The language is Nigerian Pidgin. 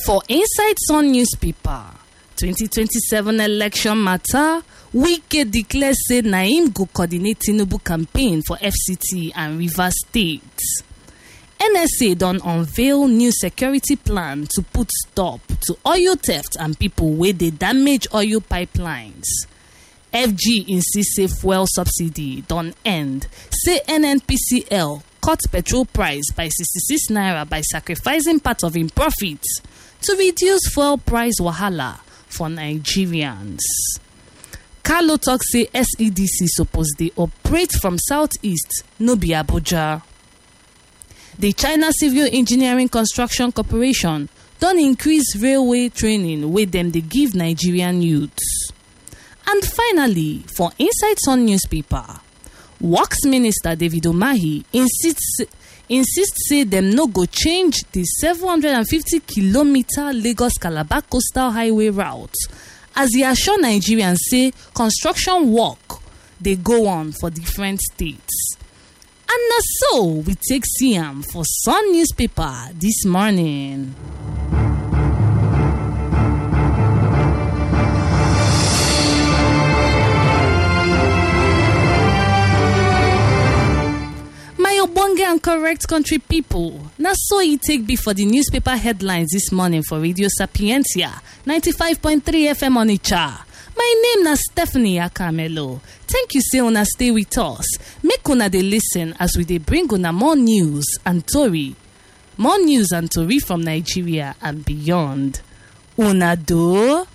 For Inside Sun newspaper, 2027 election matter, Wike declare say na im go coordinate Tinubu campaign for FCT and Rivers State. NSA don unveil new security plan to put stop to oil theft and people wey dey damage oil pipelines. FG insist say fuel subsidy don end, say NNPCL cut petrol price by 66 naira by sacrificing part of im profit to reduce fuel price wahala for Nigerians. Carlo tok say SEDC suppose dey operate from southeast, no be Abuja. The China Civil Engineering Construction Corporation don increase railway training wey dem dey give Nigerian youths. And finally, for Inside Sun newspaper, Works Minister David Omahi insist insist say dem no go change di 750km Lagos Calabar coastal highway route as e assure Nigerians say construction work dey go on for different states. And na so we take see am for Sun newspaper dis morning. My ogbonge and correct country pipo, na so e take be for di newspaper headlines dis morning for Radio Sapientia 95.3 FM Onitsha. My name na Stephanie Akamelo. Thank you say una stay with us. Make una dey listen as we dey bring una more news and tori. More news and tori from Nigeria and beyond. Una do?